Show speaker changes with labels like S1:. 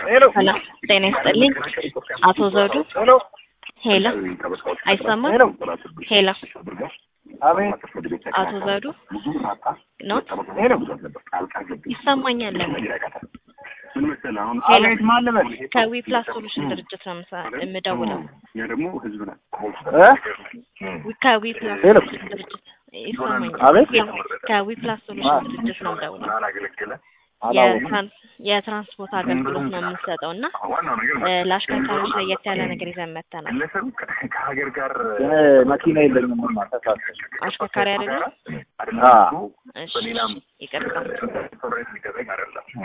S1: ሰላም ጤና ይስጥልኝ። አቶ ዘውዱ ሄሎ፣ አይሰማም? ሄሎ፣
S2: አቤት
S1: አቶ ዘውዱ ኖት ይሰማኛል። ለምን ሄሎ፣
S2: አቤት ማን ልበል?
S1: ከዊ ፕላስ ሶሉሽን ድርጅት ነው የምሰ- የምደውለው።
S2: እ?
S1: ከዊ ፕላስ
S2: ሄሎ።
S1: ሶሉሽን ድርጅት ይሰማኛል።
S2: አቤት
S1: ያው ከዊ ፕላስ ሶሉሽን ድርጅት ነው የምደውለው።
S2: አላወኩም።
S1: የትራንስ የትራንስፖርት አገልግሎት ነው የምንሰጠው እና እ፣ ለአሽከርካሪዎች ለየት ያለ ነገር ይዘን መጥተናል።
S2: እኔ መኪና የለኝም። ማ ተሳሰ
S1: አሽከርካሪ አይደለም?
S2: አዎ
S1: እሺ፣ ይቅርታ